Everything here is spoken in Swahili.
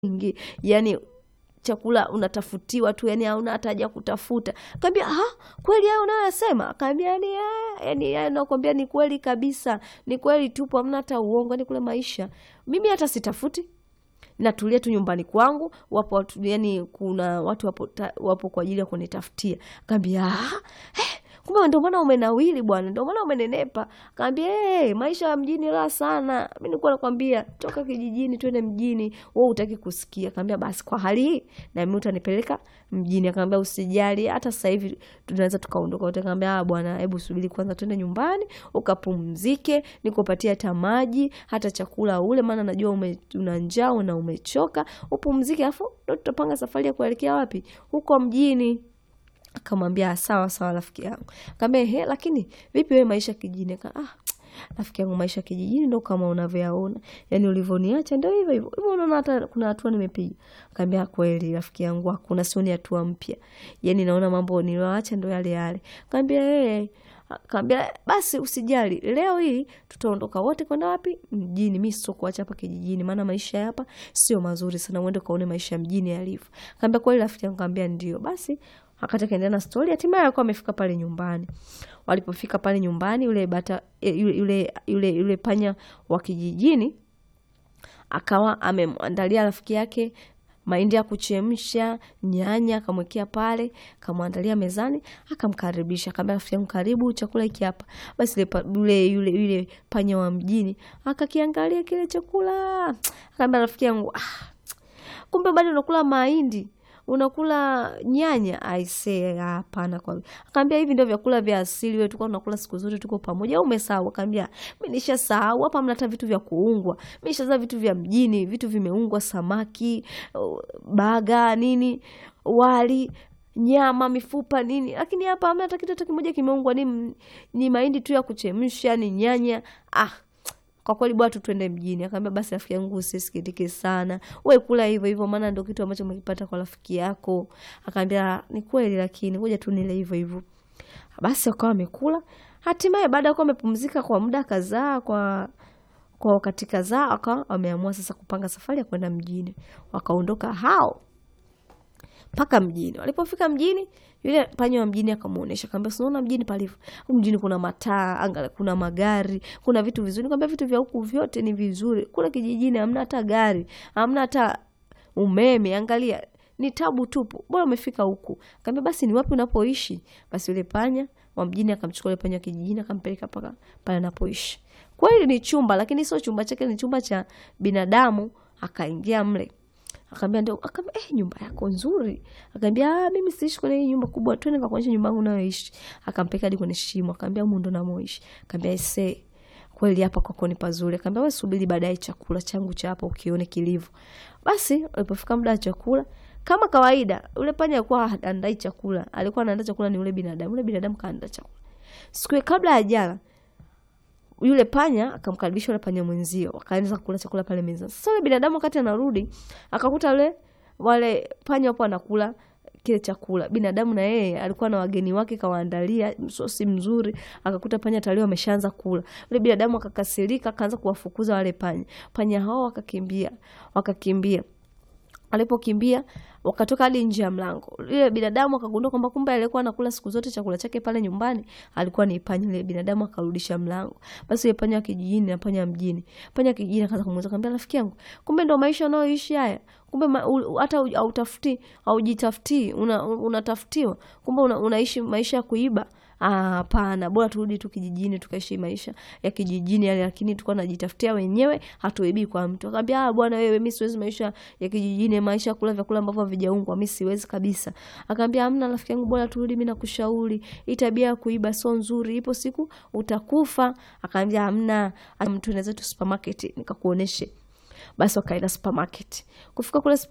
ingi yani chakula unatafutiwa tu yani hauna hata haja kutafuta kaambia ha kweli hayo unayoyasema akaambia ni yani yani nakwambia ni kweli kabisa ni kweli tupo hamna hata uongo yani kule maisha mimi hata sitafuti natulia tu nyumbani kwangu wapo watu yani kuna watu wapo, ta, wapo kwa ajili ya kunitafutia kaambia eh, kumbe ndio maana umenawili bwana ndio maana umenenepa kaambia hey, maisha ya mjini la sana mi nilikuwa nakwambia toka kijijini twende mjini wewe utaki kusikia kaambia basi kwa hali hii na mimi utanipeleka mjini akaambia usijali hata sasa hivi tunaweza tukaondoka wote kaambia ah bwana hebu subiri kwanza twende nyumbani ukapumzike nikupatia hata maji hata chakula ule maana najua ume, una njaa na umechoka upumzike afu ndo tutapanga safari ya kuelekea wapi huko mjini akamwambia sawa sawa rafiki yangu kaambia he lakini vipi wewe maisha kijijini Aka, ah, rafiki yangu maisha kijijini ndo kama unavyoyaona yani ulivyoniacha ndo hivyo hivyo hivyo unaona hata kuna hatua nimepiga kaambia kweli rafiki yangu hakuna sioni hatua mpya yani naona mambo nilioacha ndo yale yale kaambia hey, kaambia basi usijali leo hii tutaondoka wote kwenda wapi mjini mi sio kuacha hapa kijijini maana maisha hapa sio mazuri sana uende ukaone maisha mjini yalivyo kaambia kweli rafiki yangu kaambia ndio basi akati akaendelea na stori hatimaye alikuwa amefika pale nyumbani walipofika pale nyumbani yule bata yule, yule, yule, yule panya wa kijijini akawa amemwandalia rafiki yake mahindi ya kuchemsha nyanya akamwekea pale kamwandalia mezani akamkaribisha akaambia rafiki yangu karibu chakula hiki hapa basi yule yule yule panya wa mjini akakiangalia kile chakula akaambia rafiki yangu ah, kumbe bado unakula mahindi unakula nyanya aisee hapana kwa akaambia hivi ndio vyakula vya asili wewe tulikuwa tunakula siku zote tuko pamoja au umesahau akaambia mimi nishasahau hapa mna hata vitu vya kuungwa mimi nishaza vitu vya mjini vitu vimeungwa samaki baga nini wali nyama mifupa nini lakini hapa hamna hata kitu hata kimoja kimeungwa ni, ni mahindi tu ya kuchemsha ni nyanya ah kwa kweli bwana tutwende mjini akaambia basi rafiki yangu usisikitike sana we kula hivyo hivyo maana ndo kitu ambacho umekipata kwa rafiki yako akaambia ni kweli lakini ngoja tu nile hivyo hivyo basi wakawa wamekula hatimaye baada ya kuwa wamepumzika kwa muda kadhaa kwa kwa wakati kadhaa wakawa wameamua sasa kupanga safari ya kwenda mjini wakaondoka hao mpaka mjini walipofika mjini yule panya wa mjini akamwonyesha kaambia sinaona mjini palivyo mjini kuna mataa anga kuna magari kuna vitu vizuri kaambia vitu vya huku vyote ni vizuri kule kijijini hamna hata gari hamna hata umeme angalia ni tabu tupu bora umefika huku kaambia basi ni wapi unapoishi basi yule panya wa mjini akamchukua yule panya wa kijijini akampeleka paka pale anapoishi kweli ni chumba lakini sio chumba chake ni chumba cha binadamu akaingia mle akaambia ndio akaambia eh, nyumba yako nzuri akaambia ah, mimi siishi kwenye hii nyumba kubwa twende nikakuonyesha nyumba yangu nayoishi akampeka hadi kwenye shimo akaambia humu ndo namoishi akaambia ese kweli hapa kwako ni pazuri akaambia wewe subiri baadaye chakula changu cha hapa ukione kilivyo basi walipofika muda wa chakula kama kawaida yule panya alikuwa andai chakula alikuwa anaandaa chakula ni yule binadamu yule binadamu kaandaa chakula siku kabla ya jala yule panya akamkaribisha yule panya mwenzio wakaanza kula chakula pale mezani sasa yule binadamu wakati anarudi akakuta yule wale panya wapo anakula kile chakula binadamu na yeye alikuwa na wageni wake kawaandalia msosi mzuri akakuta panya tayari wameshaanza kula yule binadamu akakasirika akaanza kuwafukuza wale panya panya hao wakakimbia wakakimbia alipokimbia wakatoka hadi nje ya mlango yule binadamu akagundua kwamba kumbe alikuwa anakula siku zote chakula chake pale nyumbani alikuwa ni panya yule binadamu akarudisha mlango basi yule panya wa kijijini na panya mjini panya wa kijijini akaanza kumuuliza akamwambia rafiki yangu kumbe ndo maisha unayoishi haya kumbe ma, u, hata hautafuti haujitafutii unatafutiwa una kumbe una, unaishi maisha ya kuiba hapana bora turudi tu kijijini tukaishi maisha ya kijijini yale lakini tulikuwa najitafutia wenyewe hatuibii kwa mtu akaambia ah bwana wewe mi siwezi maisha ya kijijini maisha ya kula vyakula ambavyo havijaungwa mi siwezi kabisa akaambia amna rafiki yangu bora turudi mi nakushauri hii tabia ya kuiba sio nzuri ipo siku utakufa akaambia amna tuende zetu supermarket nikakuoneshe basi wakaenda supermarket kufika kule